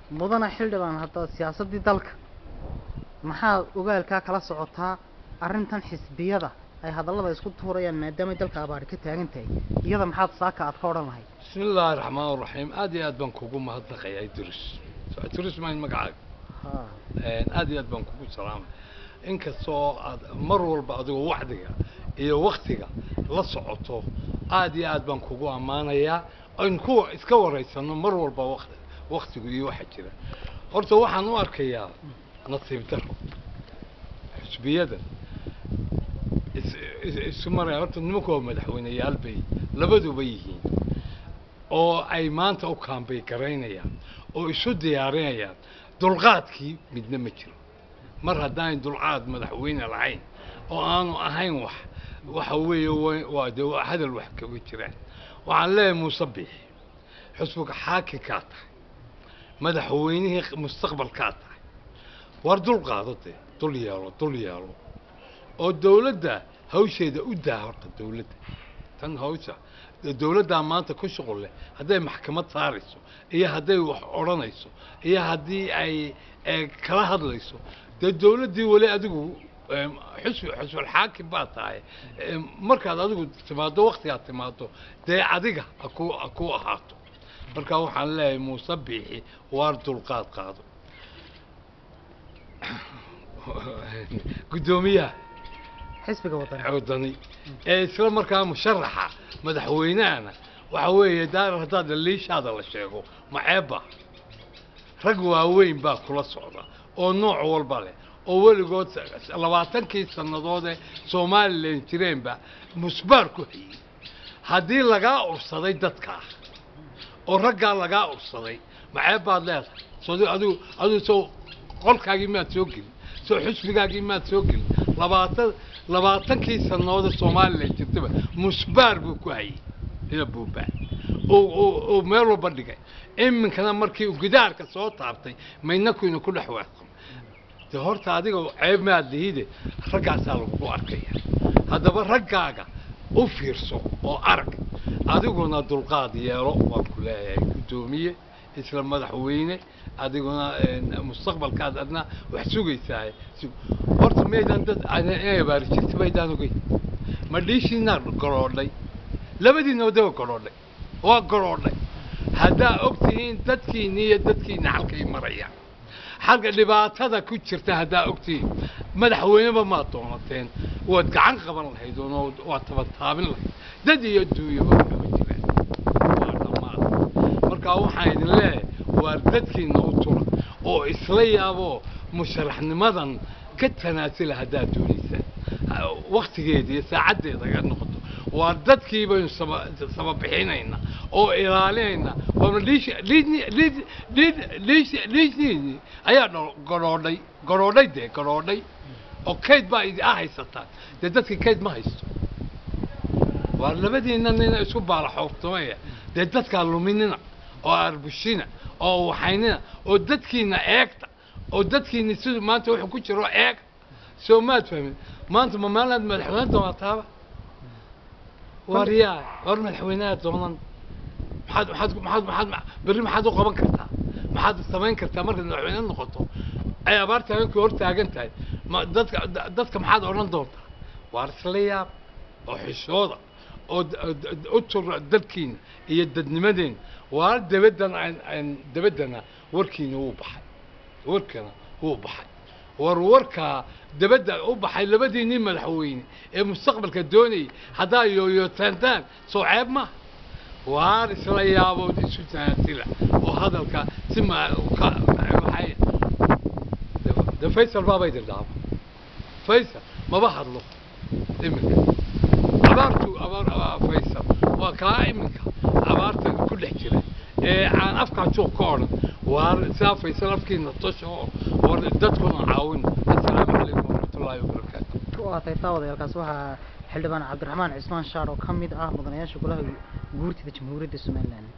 mudana xildhibaan hadda siyaasaddii dalka maxaa ogaalkaa kala socotaa arrintan xisbiyada ay hadallada isku tuurayaan maadaamay dalka abaari ka taagan tahay iyada maxaad saaka aad ka odhan lahayd بسم الله الرحمن الرحيم aad iyo aad baan kugu mahadnaqayaa idris idris mayn magacaaga ha Een, aad iyo aad baan kugu salaamay inkastoo aad mar walba adigoo wacdiga iyo waktiga la socoto aad iyo aad baan kugu ammaanayaa aynu kuwa iska waraysano mar walba waqti waktigu iyo waxa jira horta waxaan u arkayaa nasiib daro xisbiyada is- is- isu maraya horta nimanku waa madaxweyneyaal bay labaduba yihiin oo ay maanta u kaambay garaynayaan oo isu diyaarinayaan dulqaadkii midna ma jiro mar haddaan dulqaad madaxweyne lahayn oo aanu ahayn wax waxa weeye wa- waa de waa hadal wax kaga jiraan waxaan leeyahay muuse biixi xusbiga xaakinkaa tahay madaxweynihii mustaqbalkaa tahay war dul qaado dee dul yeelo dul yeelo oo dawladda hawsheeda u daa horta dawladda tan hawsha dee dawladdaa maanta ku shuqul leh hadday maxkamad saarayso iyo hadday wax odhanayso iyo haddii ay eh, kala hadlayso dee dawladdii weli adigu em, xusbi xusbul xaakim baa tahay em, markaad adigu timaado waktigaad timaado dee adiga aku aku ahaato marka waxaan leeyahay muuse biixi waar dulqaad qaado guddoomiyaha xisbiga wadani wadani ee isla markaa musharaxa madaxweynahana waxa weeye daar haddaad liishaada la sheego maceebba rag waaweyn baa kula socda oo nooc walba leh oo weligood labaatankii sannadoodee somalilan jireenba musbaar ku hayey haddii lagaa ursaday dadkaa oo raggaa lagaa ursaday maceeb baad leedahay soo adigu adigu soo qolkaagii maad soo gelin soo xusbigaagii maad soo gelin labaatan labaatankii sannadoode somalilan jirtaba musbaar buu ku hayey ina buubaa oo oo oo meel walba dhigay iminkana markii uu gidaarka soo taabtay maydnakuyna ku dhex waaqam de horta adiga ceeb maad lihide raggaasaa lagugu arkaya haddaba raggaaga u fiirso oo arag adiguna dulqaad yeelo waan ku leeyahay guddoomiye isla madaxweyne adiguna een, mustaqbalkaad adna wax sugaysaa Sug- horta maydaan dad inay abaari jirta maydaan ogeyn ma dhiishiinaa goroodhay labadiina wadaba goroodhay waa goroodhay haddaa ogtihiin dadkiinni iyo dadkiina halkay marayaan xalka dhibaatada ku jirta haddaa ogtihiin madaxweyneba maad doonateen waad gacan qaban lahayd oo waad tabataabin lahayd dad iyo duuyaba waxba jiraan waa dhammaad marka waxaan idin leeyahay waa dadkiina u tura oo isla yaaboo musharaxnimadan ka tanaasula haddaad doonaysaan waktigeeda iyo saacaddeeda ga noqoto waa dadkii baynu saba sababixinayna oo ilaalinayna waana liish liidni liid liid liish liishniini ayaa dho- garoodhay garoodhay dee garoodhay oo kayd baa idi ah haysataan dee dadkii kayd ma haysto waa labadiina nina isku baalaxooftamaya dee dadkaa luminina oo arbushina oo waxaynina oo dadkiina eegta oo dadkiina siduu maanta wuxuu ku jiro eeg soo maad fahmin maanta ma maalaad madaxweyne doonaataaba war yaa war madaxweynaha doonan maxaad maxaad maxaad maxaad berri maxaad u qaban kartaa maxaad samayn kartaa markaad madaxweyne noqoto ay abaarta habeenkii hor taagan tahay ma dadka da- dadka maxaad odhan doontaa waar isla yaab oo xishooda oo d- d- u tura dadkiina iyo dadnimadeena waar dabaddan aan- aan dabaddana warkiina wuu baxay warkana wuu baxay war warkaa dabadda u baxay labadiinii madaxweyne ee mustaqbalka doonayay haddaa yooyootaantaan soo ceeb ma waar isla yaabood isu taantila oo hadalka si ma ka- waxay de faysal baabay dirdaaba faysal maba hadlo iminka abaartu abaar abaar faysal waa kaa iminka abaarta ku dhex jira ee aan afkaa juuq ka odhan waar saa faysal afkiina tosha oo war dadkuna caawin assalaamu calaykum waraxmatullaahi wabarakaatu waa tahay taawadayaalkaas waxaa xildhibaan cabdiraxmaan cismaan shaar oo ka mid ah mudanayaasha golaha guurtida jamhuuriyadda somalilan